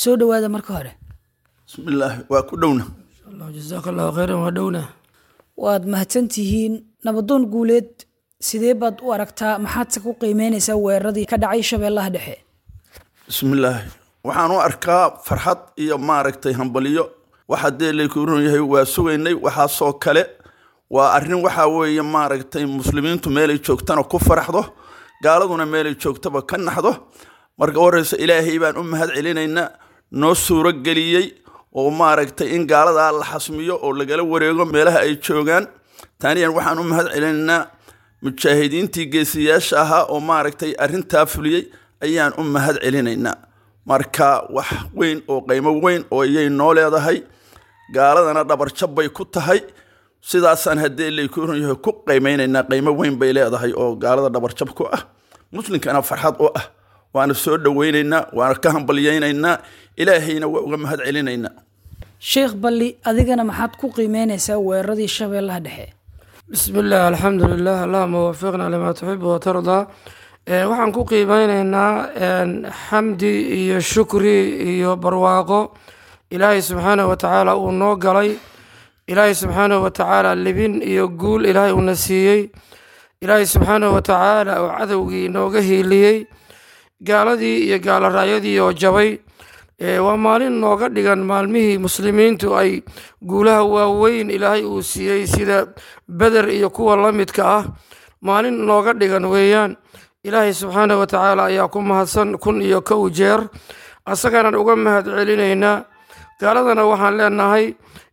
soo dhowaada marka hore bismillaahi waa ku dhowna jasaaka allahu khayran waa dhowna waad mahadsantihiin nabadoon guuleed sidee baad u aragtaa maxaadse ku qiimeynaysaa weeraradii ka dhacay shabeellaha dhexe bismillaahi waxaan u arkaa farxad iyo maaragtay hambaliyo waxa dee laykuuran yahay waa sugaynay waxaasoo kale waa arrin waxaa weeye maaragtay muslimiintu meelay joogtana ku faraxdo gaaladuna meelay joogtaba ka naxdo marka horeysa ilaahay baan u mahad celinaynaa noo suuro geliyey oo maaragtay in gaaladaa la xasmiyo oo lagala wareego meelaha ay joogaan taaniyan waxaan u mahad celinaynaa mujaahidiintii geesiyaasha ahaa oo maaragtay arrintaa fuliyey ayaan u mahad celinaynaa marka wax weyn oo qiimo weyn oo iyay noo leedahay gaaladana dhabarjab bay ku tahay sidaasaan haddii laykuuran yahay ku qiimeynaynaa qiimo weyn bay leedahay oo gaalada dhabarjab ku ah muslimkana farxad u ah waana soo dhoweynaynaa waana ka hambalyaynaynaa ilaahayna waa uga mahad celinaynaa sheekh balli adigana maxaad ku qiimeynaysaa weeraradii shabeellaha dhexe bismi illah alxamdu lilah allahuma wafiqna limaa tuxibu watardaa waxaan ku qiimeyneynaa xamdi iyo shukri iyo barwaaqo ilaahay subxaanahu watacaala uu noo galay ilaahay subxaanahu watacaala libin iyo guul ilaahay uuna siiyey ilaahay subxaanahu watacaala oo cadowgii nooga hiiliyey gaaladii iyo gaalaraayadii oo jabay waa maalin nooga dhigan maalmihii muslimiintu ay guulaha waaweyn ilaahay uu siiyey sida beder iyo kuwa la midka ah maalin nooga dhigan weeyaan ilaahay subxaanahu watacaala ayaa ku mahadsan kun iyo kow jeer asagaanaan uga mahad celinaynaa gaaladana waxaan leenahay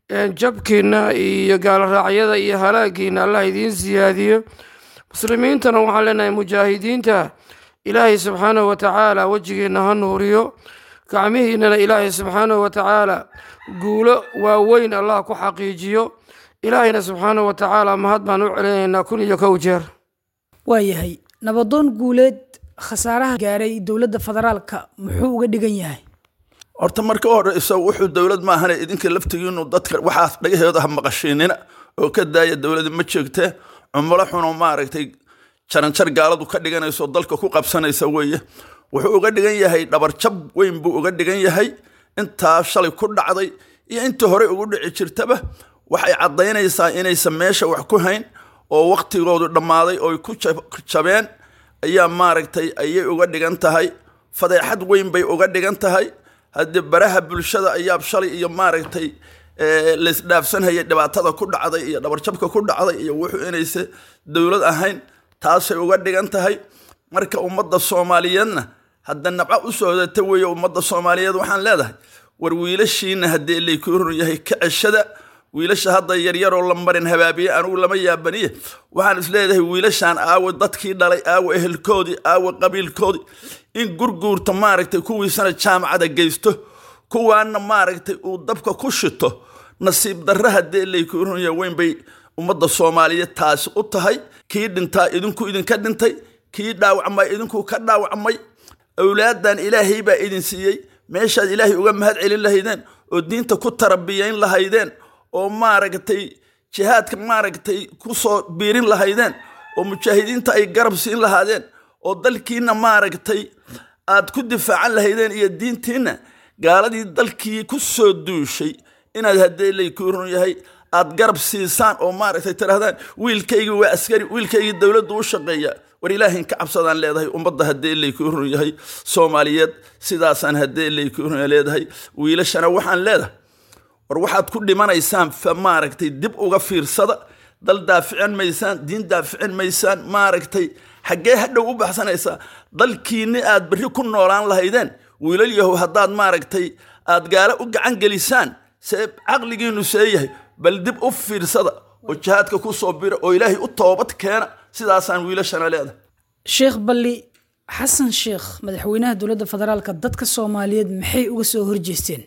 jabkiina iyo gaaloraacyada iyo halaagiina allah idiin siyaadiyo muslimiintana waxaan leenahay mujaahidiinta ilaahay subxaanahu watacaala wejigiina ha nuuriyo gacmihiinana ilaahay subxaanahu watacaala guulo waaweyn allah ku xaqiijiyo ilaahayna subxaanahu watacaala mahad baan u celinaynaa kun iyo kow jeer waayahay nabadoon guuleed khasaaraha gaaray dowladda federaalka muxuu uga dhigan yahay horta marka horeysa wuxuu dowlad maahane idinka laftigiinu dadka waxaas dhagaheeda ha maqashiinina oo ka daaya dowlada ma jeegtee cumulo xunoo maaragtay jaranjar gaaladu ka dhiganayso dalka ku qabsanaysa weeye wuxuu uga dhigan yahay dhabarjab weyn buu uga dhigan yahay intaa shalay ku dhacday iyo intii horey ugu dhici jirtaba waxay caddaynaysaa inaysan meesha wax ku hayn oo waktigoodu dhammaaday oo ku jabeen ayaa maaragtay ayay uga dhigan tahay fadeexad weyn bay uga dhigan tahay haddii baraha bulshada ayaa shalay iyo maaragtay laysdhaafsanhayay dhibaatada ku dhacday iyo dhabarjabka ku dhacday iyo wuxuu inaysa dowlad ahayn taasay uga dhigan tahay marka ummadda soomaaliyeedna hadda nabco u socdata weeye ummadda soomaaliyeed waxaan leedahay war wiilashiina haddii laykuu run yahay ka ceshada wiilasha hadda yaryaroo la marin habaabiye anugu lama yaabaniye waxaan isleedahay wiilashaan aawe dadkii dhalay aawe ehelkoodii aawe qabiilkoodii in gurguurta maaragtay kuwiisana jaamacada geysto kuwaana maaragtay uu dabka ku shito nasiib darra haddii laykuu run yahay weyn bay ummadda soomaaliyeed taasi u tahay kii dhintaa idinku idinka dhintay kii dhaawacmay idinku ka dhaawacmay awlaadan ilaahay baa idin siiyey meeshaad ilaahay uga mahad celin lahaydeen oo diinta ku tarabiyayn lahaydeen oo maaragtay jihaadka maaragtay ku soo biirin lahaydeen oo mujaahidiinta ay garab siin lahaadeen oo dalkiina maaragtay aad ku difaacan lahaydeen iyo diintiina gaaladii dalkii ku soo duushay inaad haddee laykuu run yahay aad garab siisaan oo maaragtay tirahdaan wiilkaygii waa askari wiilkaygii dowladdu u shaqeeya war ilaahin ka cabsadaan leedahay ummadda haddee laykuu run yahay soomaaliyeed sidaasaan haddee laykuu run leedahay wiilashana waxaan leedahay war waxaad ku dhimanaysaan fa maaragtay dib uga fiirsada dal daaficin maysaan diin daaficin maysaan maaragtay xaggee hadhow u baxsanaysaa dalkiinni aad berri ku noolaan lahaydeen wiilal yahow haddaad maaragtay aad gaalo u gacan gelisaan see caqligiinu see yahay bal dib u fiirsada oo jihaadka ku soo bira oo ilaahay u toobad keena sidaasaan wiilashana leedahay sheekh balli xasan sheekh madaxweynaha dowladda federaalka dadka soomaaliyeed maxay uga soo horjeesteen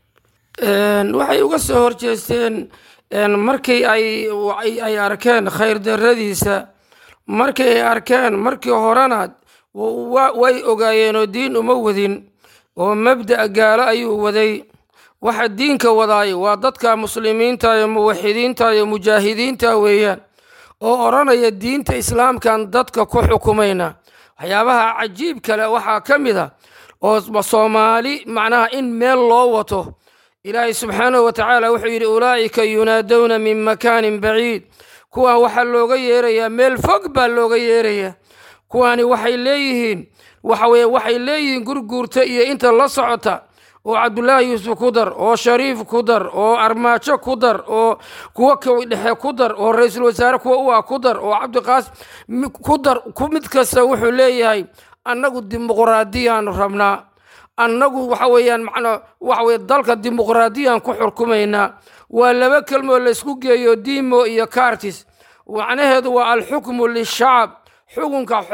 waxay uga soo horjeesteen markii ay ay arkeen khayr daradiisa markii ay arkeen markii horena way ogaayeen oo diin uma wadin oo mabda' gaalo ayuu waday waxa diinka wadaay waa dadka muslimiinta iyo muwaxidiinta iyo mujaahidiinta weeyaan oo odhanaya diinta islaamkan dadka ku xukumayna waxyaabaha cajiib kale waxaa ka mid a oo soomaali macnaha in meel loo wato ilaahay subxaanahu wa tacaala wuxuu yidhi ulaa'ika yunaadowna min makaanin baciid kuwaan waxaa looga yeerayaa meel fog baa looga yeerayaa kuwaani waxay leeyihiin waxa weye waxay leeyihiin gurguurta iyo inta la socota oo cabdulaahi yuusuf ku dar oo shariif ku dar oo armaajo ku dar oo kuwo kowi dhexe ku dar oo ra-iisul wasaare kuwa u ah ku dar oo cabdiqaas ku dar mid kasta wuxuu leeyahay annagu dimuqraadiyaanu rabnaa annagu waxa weeyaan macnaa waxa weye dalka dimuqraadiyaan ku xurkumaynaa waa laba kelmoo laysku geeyo dimo iyo cartis macnaheedu waa alxukmu lishacab xukunka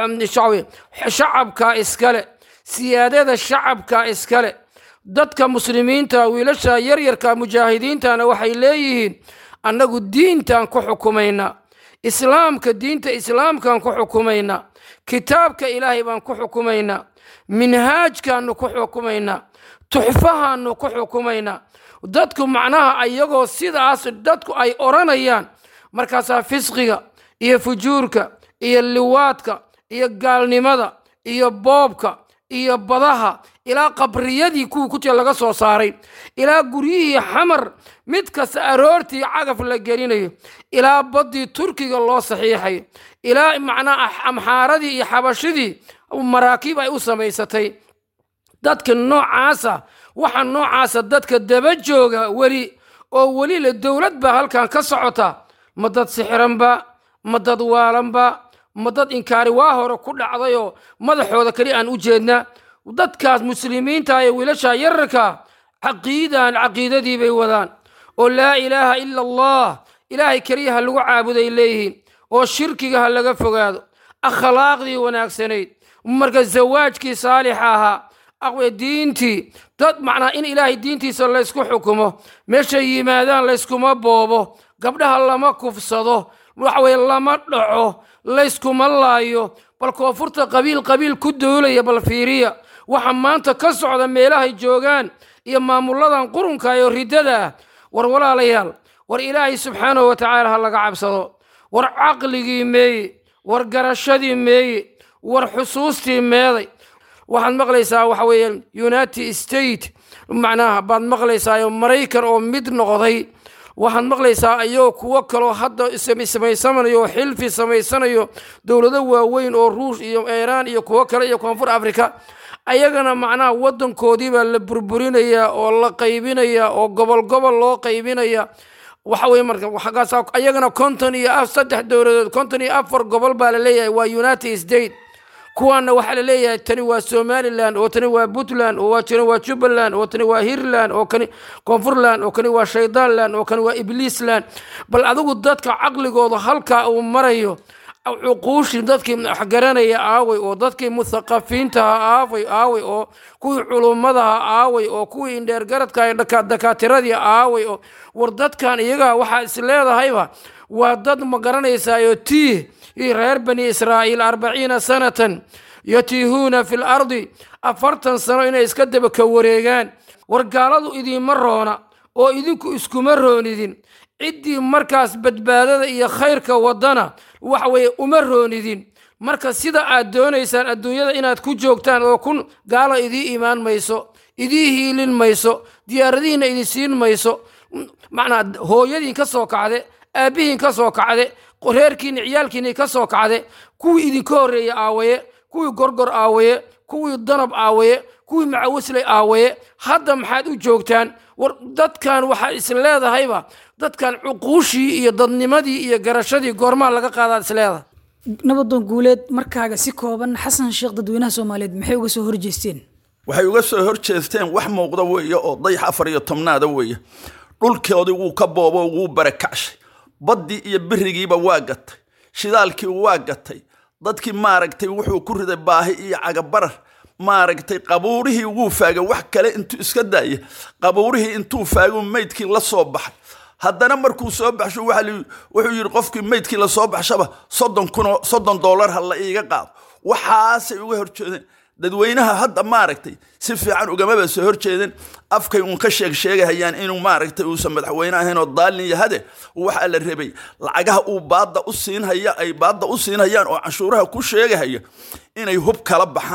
shacabka iskale siyaadada shacabka iskale dadka muslimiinta wiilasha yaryarka mujaahidiintana waxay leeyihiin annagu diintaan ku xukumaynaa islaamka diinta islaamkaan ku xukumaynaa kitaabka ilaahay baan ku xukumaynaa minhaajkaanu ku xukumaynaa tuxfahaanu ku xukumaynaa dadku macnaha ayagoo sidaas dadku ay odhanayaan markaasaa fisqiga iyo fujuurka iyo liwaadka iyo gaalnimada iyo boobka iyo badaha ilaa qabriyadii kuwii ku jira laga soo saaray ilaa guryihii xamar mid kasta aroortii cagaf la gelinayo ilaa baddii turkiga loo saxiixayo ilaa macnaa amxaaradii iyo xabashidii maraakiib ay u samaysatay dadka noocaasa waxa noocaasa dadka daba jooga weli oo weli le dowlad baa halkan ka socota ma dad sixiranba ma dad waalanba ma dad inkaari waa hore ku dhacdayoo madaxooda keli aan u jeedna dadkaas muslimiinta ee wiilasha yararka caqiidan caqiidadii bay wadaan oo laa ilaaha ila allah ilaahay keliya ha lagu caabuday leeyihiin oo shirkiga ha laga fogaado akhlaaqdii wanaagsanayd marka zawaajkii saalixa ahaa aqwe diintii dad macnaa in ilaahay diintiisa laysku xukumo meeshay yimaadaan layskuma boobo gabdhaha lama kufsado waxweye lama dhaco layskuma laayo bal koonfurta qabiil qabiil ku doolaya bal fiiriya waxa maanta ka socda meelahay joogaan iyo maamulladan qurunka iyo riddada ah war walaalayaal war ilaahay subxaanahu wa tacaala ha laga cabsado war caqligii meeye war garashadii meeye war xusuustii meeday waxaad maqlaysaa waxa weeye united state macnaha baad maqlaysaa maraykan oo mid noqday waxaad maqlaysaa ayagoo kuwo kaloo hadda samaysanayo oo xilfi samaysanayo dowlado waaweyn oo ruush iyo iiraan iyo kuwo kale iyo koonfur africa ayagana macnaha waddankoodii baa la burburinayaa oo la qaybinayaa oo gobol gobol loo qaybinaya waxa weye marka xaggaas ayagana konton iyo saddex dowladood konton iyo afar gobol baa la leeyahay waa united state kuwaana waxaa la leeyahay tani waa somalilan oo tani waa puntland oo tani waa jubbaland oo tani waa hiirland oo kani koonfurland oo kani waa shaydaanland oo kani waa ibliisland bal adigu dadka caqligooda halkaa uu marayo cuquushii dadkii waxgaranaya aaway oo dadkii muthaqafiintaha aaway aaway oo kuwii culummadaha aaway oo kuwii indheergaradka dakaatiradii aaway oo war dadkan iyaga waxaa is leedahayba waa dad ma garanaysaayo tiih reer bani israa'iil arbaciina sanatan yatiihuuna fi lardi afartan sano inay iska daba ka wareegaan war gaaladu idiinma roona oo idinku iskuma roonidin ciddii markaas badbaadada iyo khayrka waddana waxa weeye uma roonidin marka sida aad doonaysaan adduunyada inaad ku joogtaan oo kun gaala idii imaan mayso idii hiilin mayso diyaaradihiinna idin siin mayso macnaa hooyadiin ka soo kacde aabbihiin ka soo kacde reerkiinni ciyaalkiinni ka soo kacde kuwii idinka horreeye aawaye kuwii gorgor aawaye kuwii danab aawaye kuwii macawisley aawaye hadda maxaad u joogtaan war dadkan waxaa is leedahayba dadkan cuquushii iyo dadnimadii iyo garashadii goormaa laga qaadaad is leedahay nabadoon guuleed markaaga si kooban xasan sheekh dadweynaha soomaaliyeed maxay uga soo horjeesteen waxay uga soo horjeesteen wax muuqda weeye oo dayax afar iyo tobnaada weeye dhulkoodii wuu ka boobo wuu barakacshay baddii iyo birigiiba waa gatay shidaalkii waa gatay dadkii maaragtay wuxuu ku riday baahi iyo cagabarar maaragtay qabuurihii wuu faagay wax kale intuu iska daaya qabuurihii intuu faaguu maydkii la soo baxay haddana markuu soo baxsho wuxuu yidhi qofkii maydkii lasoo baxshaba soddon kunoo soddon dollar ha la iiga qaado waxaasay uga horjeedeen dadweynaha hadda maaragtay si fiican ugamaba soo horjeedeen afkay uun ka sheeg sheegahayaan inuu maaragtay uusan madaxweyne ahayn oo daalin yahade waxaa la rabay lacagaha uu baadda u siinhaya ay baadda u siinhayaan oo canshuuraha ku sheegahaya inay hub kala baxaan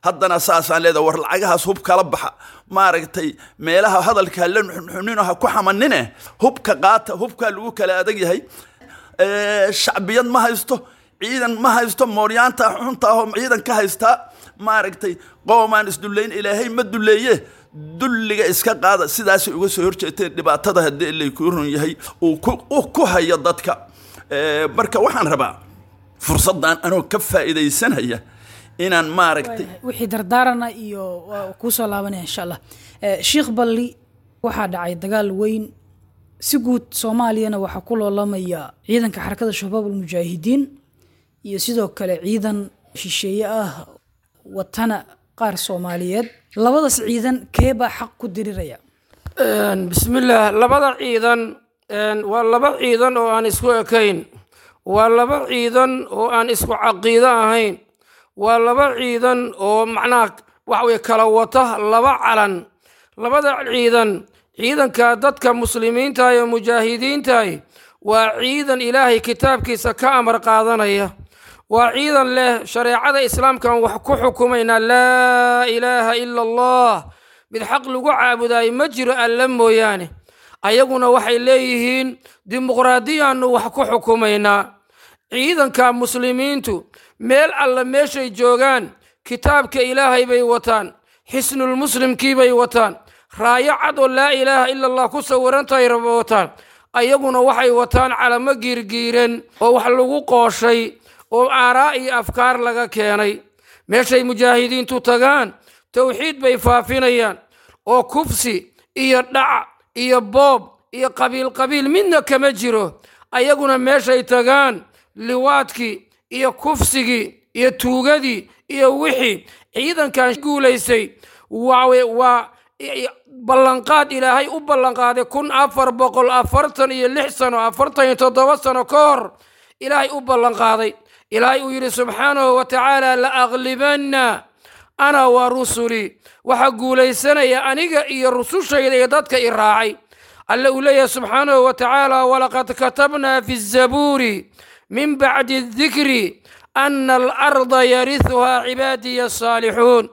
haddana saasaan leedahay war lacagahaas hub kala baxa maaragtay meelaha hadalka hala nuxnino ha ku xamanine hubka qaata hubkaa lagu kala adag yahay shacbiyad ma haysto ciidan ma haysto mooryaanta xunta ahoo ciidan ka haystaa maaragtay qoomaan isdullayn ilaahay ma dulleeye dulliga iska qaada sidaasay uga soo horjeeteen dhibaatada haddii ilay kuu run yahay uu ku hayo dadka marka waxaan rabaa fursaddan anoo ka faa'iidaysanaya inaan maaragtay wixii dardaarana iyo waa kuu soo laabanaya insha allah sheikh balli waxaa dhacay dagaal weyn si guud soomaaliyana waxaa ku loolamaya ciidanka xarakada shabaab almujaahidiin iyo sidoo kale ciidan shisheeye ah watana qaar soomaaliyeed labadaas ciidan kee baa xaq ku diriraya bismillaah labada ciidan waa laba ciidan oo aan isku ekayn waa laba ciidan oo aan isku caqiido ahayn waa laba ciidan oo macnaha waxa weye kala wata laba calan labada ciidan ciidanka dadka muslimiinta iyo mujaahidiintahi waa ciidan ilaahay kitaabkiisa ka amar qaadanaya waa ciidan leh shareecada islaamkan wax ku xukumayna laa ilaaha ila allah mid xaq lagu caabudayo ma jiro alla mooyaane ayaguna waxay leeyihiin dimuqraadiyaannu wax ku xukumaynaa ciidanka muslimiintu meel alla meeshay joogaan kitaabka ilaahay bay wataan xisnulmuslimkii bay wataan raayo cad oo laa ilaaha ila allah ku sawirantahay raba wataan ayaguna waxay wataan calamo giirgiiran oo wax lagu qooshay oo aaraa iyo afkaar laga keenay meeshay mujaahidiintu tagaan towxiid bay faafinayaan oo kufsi iyo dhac iyo boob iyo qabiil qabiil midna kama jiro ayaguna meeshay tagaan liwaadkii iyo kufsigii iyo tuugadii iyo wixii ciidankan guulaysay waa ballanqaad ilaahay u ballanqaaday kun afar boqol afartan iyo lix sano afartan iyo toddoba sano ka hor ilaahay u ballanqaaday ilaahay uu yidhi subxaanahu wa tacaala la aqlibanna ana wa rusulii waxaa guulaysanaya aniga iyo rusushayda iyo dadka i raacay alle uu leeyahay subxaanahu wa tacaala walaqad katabnaa fi zabuuri min bacdi dikri ana alarda yarihuhaa cibaadiya asaalixuun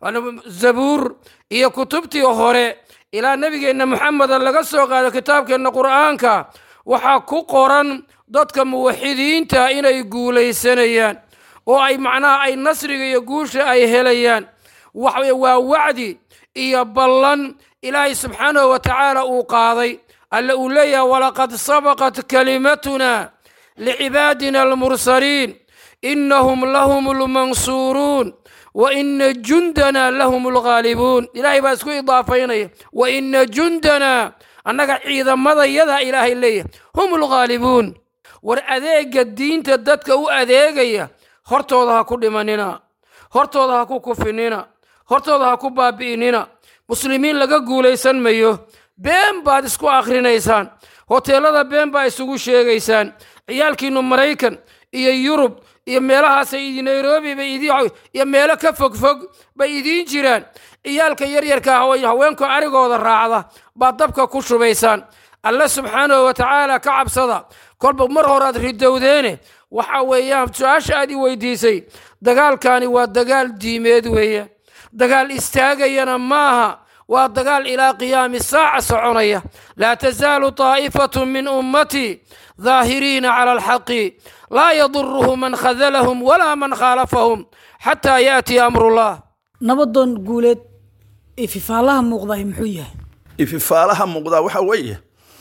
zabuur iyo kutubtii hore ilaa nebigeenna muxameda laga soo qaado kitaabkeenna qur'aanka waxaa ku qoran dadka muwaxidiinta inay guulaysanayaan oo ay macnaha ay nasriga iyo guusha ay helayaan waxaweye waa wacdi iyo ballan ilaahay subxaanahu wa tacaala uu qaaday alle uu leeyahay walaqad sabaqat kalimatuna licibaadina almursaliin inahum lahum lmansuuruun wa ina jundana lahum lghaalibuun ilaahay baa isku idaafaynaya wa ina jundana annaga ciidamadayada ilaahay leeyahay hum lghaalibuun war adeega diinta dadka u adeegaya hortooda ha ku dhimanina hortooda ha ku kufinina hortooda ha ku baabi'inina muslimiin laga guulaysan mayo been baad isku akhrinaysaan hoteelada been baa isugu sheegaysaan ciyaalkiinu maraykan iyo yurub iyo meelahaasay nairobi bay iyo meelo ka fogfog bay idiin jiraan ciyaalka yaryarka haweenku arigooda raacda baad dabka ku shubaysaan alle subxaanahu wa tacaala ka cabsada kolba mar horaad ridowdeene waxa weeyaan su-aasha aad i weydiisay dagaalkani waa dagaal diimeed weeyaan dagaal istaagayana maaha waa dagaal ilaa qiyaami saaca soconaya laa tasaalu taa'ifatu min ummatii daahiriina cala alxaqi laa yaduruhu man khadalahum walaa man khaalafahum xataa yaatiya amrullah nabadoon guuleed ififaalaha muuqdahay muxuu yahay ififaalaha muuqdaa waxa weeye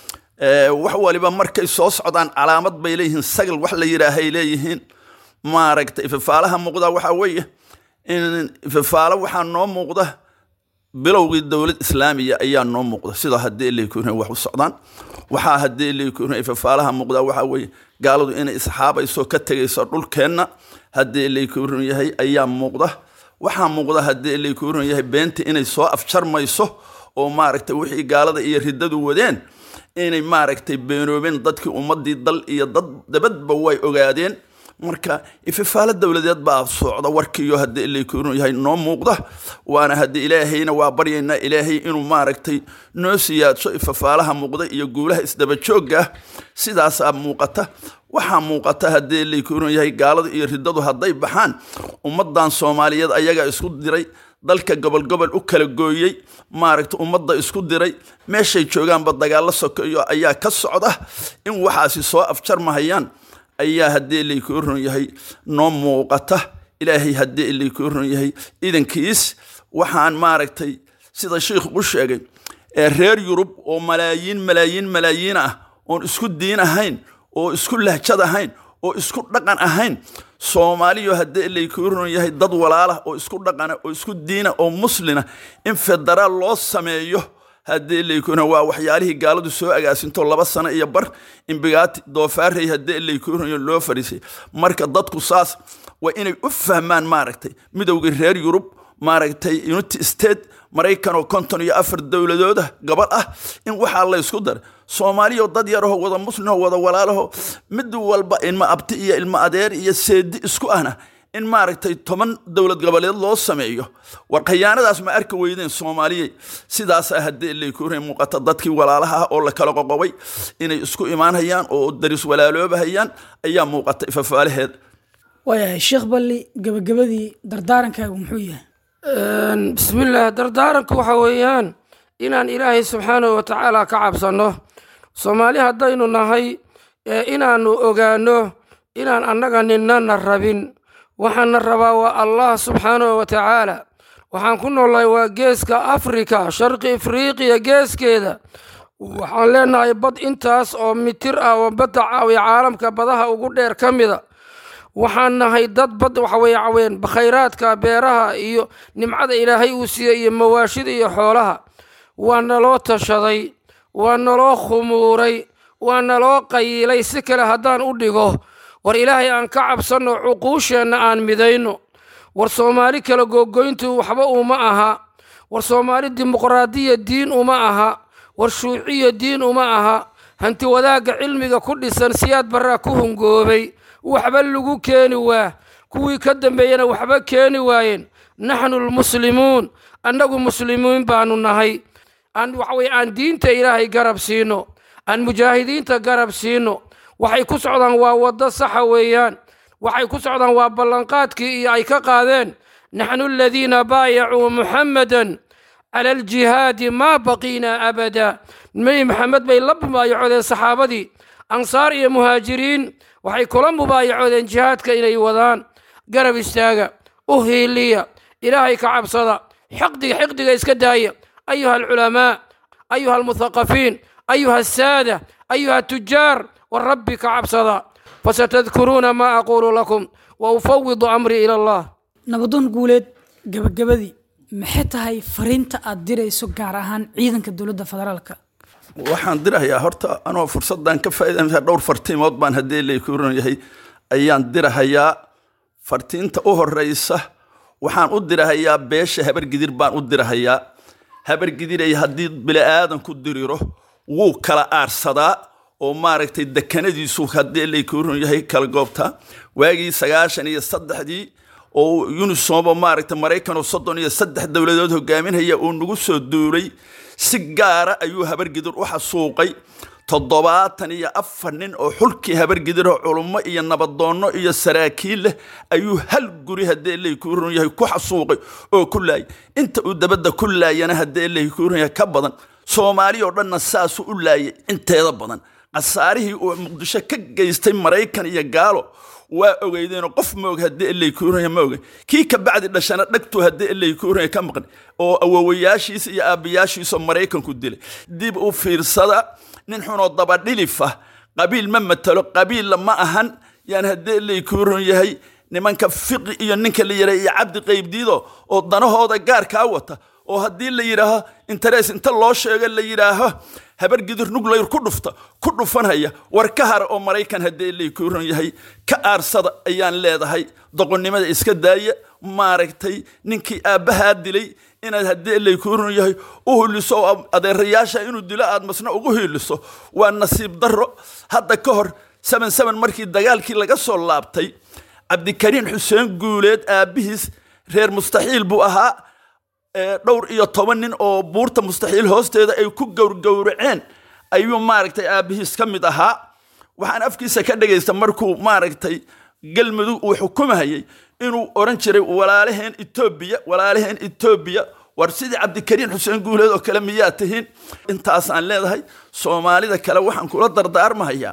wax waliba markay soo socdaan calaamad bay leeyihiin sagal wax la yidhaahay leeyihiin maaragta ififaalaha muuqdaa waxa weeye in ififaalo waxaa noo muuqda bilowgii dowlad islaamiya ayaa noo muuqda sida haddii laykun wax u socdaan waxaa haddii laykun ififaalaha muuqdaa waxaa weeye gaaladu inay isxaabayso ka tegayso dhulkeenna haddii laykun yahay ayaa muuqda waxaa muuqda haddii laykun yahay beenta inay soo afjarmayso oo maaragta wixii gaalada iyo riddadu wadeen inay maaragtay beenoobeen dadkii ummadii dal iyo dad dabadba way ogaadeen marka ififaalo dowladeed baa socda warkiiyo haddii ilaykuunu yahay noo muuqda waana haddii ilaahayna waa baryaynaa ilaahay inuu maaragtay noo siyaadso ififaalaha muuqda iyo guulaha isdabajoogga ah sidaasaa muuqata waxaa muuqata haddii ilaykuunu yahay gaalada iyo riddadu hadday baxaan ummadan soomaaliyeed ayagaa isku diray dalka gobol gobol u kala gooyey maaragta ummadda isku diray meeshay joogaanba dagaallo sokeeyo ayaa ka socda in waxaasi soo afjarmahayaan ayaa haddii ilaykuu ron yahay noo muuqata ilaahay haddii ilaykuu ron yahay idankiis waxaan maaragtay sida sheikhu u sheegay ee reer yurub oo malaayiin malaayiin malaayiin ah oon isku diin ahayn oo isku lahjad ahayn oo isku dhaqan ahayn soomaaliyo haddii ilaykuu ron yahay dad walaalah oo isku dhaqana oo isku diina oo muslina in federaal loo sameeyo haddii ilaykuna waa waxyaalihii gaaladu soo agaasinto laba sano iyo bar imbigaati doofaarey haddii ilaykuna loo fariisay marka dadku saas waa inay u fahmaan maaragtay midowgii reer yurub maaragtay unity state maraykan oo konton iyo afar dowladooda gabadh ah in waxaa la ysku daray soomaaliyo dad yaraho wada muslimoo wada walaalaho mid walba ilma abti iyo ilma adeer iyo seedi isku ahna in maaragtay toban dowlad goboleed loo sameeyo war khayaanadaas ma arki weydeen soomaaliyey sidaasaa haddii ilaykure muuqata dadkii walaalaha ah oo la kala qoqobay inay isku imaanhayaan oo daris walaaloobahayaan ayaa muuqata ifafaalaheeda waayahay sheekh balli gabagabadii dardaarankaagu muxuu yahay bismillaah dardaaranku waxa weeyaan inaan ilaahay subxaanahu watacaala ka cabsanno soomaali haddaynu nahay ee inaannu ogaanno inaan annaga ninnana rabin waxaana rabaa waa allah subxaanahu wa tacaala waxaan ku noolnahay waa geeska afrika sharqi afriiqiya geeskeeda waxaan leenahay bad intaas oo mitir ah oo badda caawiya caalamka badaha ugu dheer ka mida waxaan nahay dad bad waxaweye caween khayraadka beeraha iyo nimcada ilaahay uu siiyey iyo mawaashida iyo xoolaha waa naloo tashaday waa naloo khumuuray waa naloo qayiilay si kale haddaan u dhigo war ilaahay aan ka cabsanno cuquusheenna aan midayno war soomaali kala googoyntu waxba uma aha war soomaali dimuqraadiya diin uma aha war shuuciya diin uma aha hanti wadaagga cilmiga ku dhisan siyaad barraa ku hungoobay waxba lagu keeni waa kuwii ka dambeeyena waxba keeni waayeen naxnu lmuslimuun annagu muslimiin baanu nahay aan waxaweye aan diinta ilaahay garab siino aan mujaahidiinta garab siino waxay ku socdaan waa waddo saxa weeyaan waxay ku socdaan waa ballanqaadkii iyo ay ka qaadeen naxnu aladiina baayacuu muxammadan cala aljihaadi maa baqiina abada nebi maxamed bay la mubaayacoodeen saxaabadii ansaar iyo muhaajiriin waxay kula mubaayacoodeen jihaadka inay wadaan garab istaaga u hiiliya ilaahay ka cabsada xiqdiga xiqdiga iska daaya ayuha alculamaa ayuha almuthaqafiin ayuha asaada ayuha atujaar warabbi ka cabsada fasatadkuruuna maa aquulu lakum wa ufawidu amrii ila allah nabadoon guuleed gabagabadii maxay tahay fariinta aad dirayso gaar ahaan ciidanka dowladda federaalka waxaan dirahayaa horta anoo fursaddan ka faa'iidaysa dhowr fartiimood baan haddii laykuuran yahay ayaan dirahayaa fartiinta u horeysa waxaan u dirahayaa beesha habargidir baan u dirahayaa habargidiray haddii bili-aadanku diriro wuu kala aarsadaa oo maaragtay dekanadiisu haddii laykuuran yahay kala goobtaa waagii sagaashan iyo saddexdii oo unisomo maaragtay maraykan oo soddon iyo saddex dowladood hogaaminaya uu nagu soo duulay si gaara ayuu habargidir u xasuuqay toddobaatan iyo afar nin oo xulkii habargidiroo culummo iyo nabadoonno iyo saraakiil leh ayuu hal guri haddii laykuuran yahay ku xasuuqay oo ku laayay inta uu dabadda ku laayana haddii laykuuran yahay ka badan soomaali oo dhanna saasuu u laayay inteeda badan khasaarihii uu muqdisho ka geystay maraykan iyo gaalo waa ogeydeenoo qof maog haddii ilaykuuranya ma ogey kii ka bacdi dhashana dhagtuu haddii ilaykuuranya ka maqan oo awowayaashiisa iyo aabbayaashiisoo maraykanku dilay dib u fiirsada nin xunoo dabadhilifa qabiil ma matalo qabiilla ma ahan yaan haddii ilaykuuran yahay nimanka fiqi iyo ninka la yidhaha iyo cabdi qaybdiido oo danahooda gaarkaa wata oo haddii la yidhaaho interes inta loo sheego la yidhaaho habargidir nuglayr ku dhufta ku dhufanhaya war ka hara oo maraykan haddii laykuuran yahay ka aarsada ayaan leedahay doqonnimada iska daaya maaragtay ninkii aabbahaa dilay inaad haddii laykuuran yahay u hiliso oo adeerayaasha inuu dilo aad masna ugu hiiliso waa nasiib darro hadda ka hor seven seven markii dagaalkii laga soo laabtay cabdikariin xuseen guuleed aabbihiis reer mustaxiil buu ahaa dhowr iyo toban nin oo buurta mustaxiil hoosteeda ay ku gowrgowraceen ayuu maaragtay aabbihiis ka mid ahaa waxaan afkiisa ka dhagaysta markuu maaragtay galmudug uu xukumahayay inuu oran jiray walaalaheen etoobiya walaalaheen etoobiya war sidii cabdikariin xuseen guuleed oo kale miyaa tihiin intaasaan leedahay soomaalida kale waxaan kula dardaarmahayaa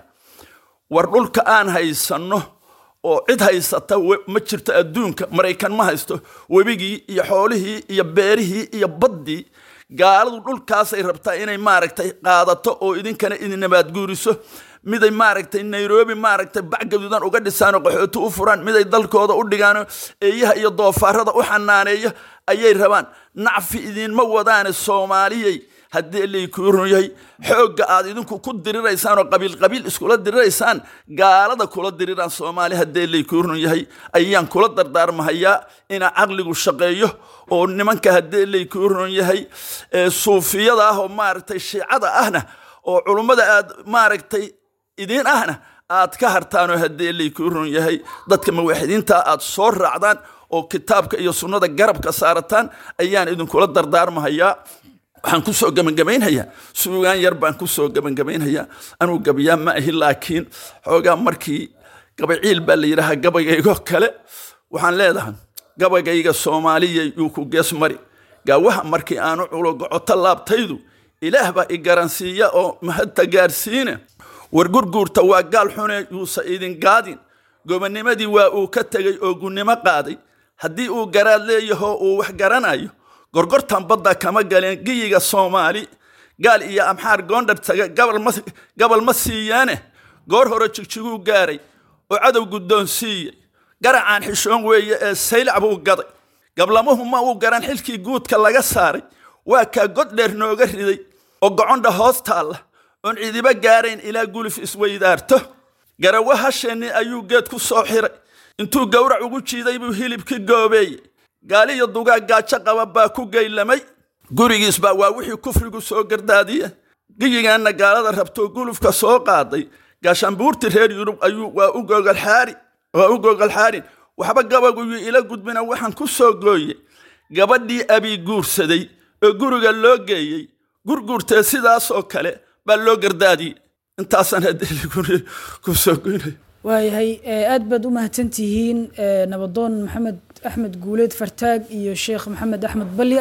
war dhulka aan haysanno oo cid haysata ma jirto adduunka maraykan ma haysto webigii iyo xoolihii iyo beerihii iyo baddii gaaladu dhulkaasay rabtaa inay maaragtay qaadato oo idinkana idin nabaadguuriso miday maaragtay nairobi maaragtay bac gaduudan uga dhisaan oo qaxooti u furaan miday dalkooda u dhigaan eeyaha iyo doofaarada u xanaaneeyo ayay rabaan nacfi idinma wadaane soomaaliyey haddii laykuu run yahay xoogga aad idinku ku diriraysaan oo qabiil qabiil iskula diriraysaan gaalada kula diriraan soomaali haddii laykuu run yahay ayaan kula dardaarmahayaa inaa caqligu shaqeeyo oo nimanka haddii laykuu run yahay suufiyada ah oo maaragtay shiicada ahna oo culummada aad maaragtay idiin ahna aad ka hartaanoo haddii laykuu run yahay dadka mawaaxidiinta aad soo raacdaan oo kitaabka iyo sunnada garabka saarataan ayaan idinkula dardaarmahayaa waxaan ku soo gebagabaynhayaa suugaan yar baan ku soo gebagabaynhayaa anuu gabayaa ma ahi laakiin xoogaa markii gabaciil baa la yidhaahaa gabaygaygoo kale waxaan leedahay gabaygayga soomaaliya yuu ku gees mari gaawaha markii aanu culogocoto laabtaydu ilaah baa i garansiiya oo mahadta gaarsiine war gurguurta waa gaal xune yuusa idin gaadin gobonimadii waa uu ka tegey oo gunnimo qaaday haddii uu garaad leeyaho uu wax garanayo gorgortan badda kama galeen giyiga soomaali gaal iyo amxaar goondhar taga gabal ma siiyaane goor hore jigjiguu gaaray oo cadow guddoon siiyey garacaan xishoon weeye ee saylac buu gaday gablamuhu ma uu garan xilkii guudka laga saaray waa kaa god dheer nooga riday oo gocondha hoos taalla oon cidiba gaarayn ilaa guluf isweydaarto garawa hasheenni ayuu geed ku soo xiray intuu gowrac ugu jiiday buu hilibkii goobeeyey gaaliyo dugaag gaajo qaba baa ku geylamay gurigiisbaa waa wixii kufrigu soo gardaadiye giyigaanna gaalada rabtoo gulufka soo qaaday gaashaanbuurti reer yurub ayuu waa u googolxaari waa u googolxaarin waxba gabaguyuu ila gudbina waxaan ku soo gooye gabadhii abii guursaday oo guriga loo geeyey gurguurtee sidaasoo kale baa loo gardaadiyey intaasaan haddii ku soo goynay waayahay aad baad u mahadsantihiin nabadoon maxamed axmed guuleed fartaag iyo sheekh maxamed axmed balli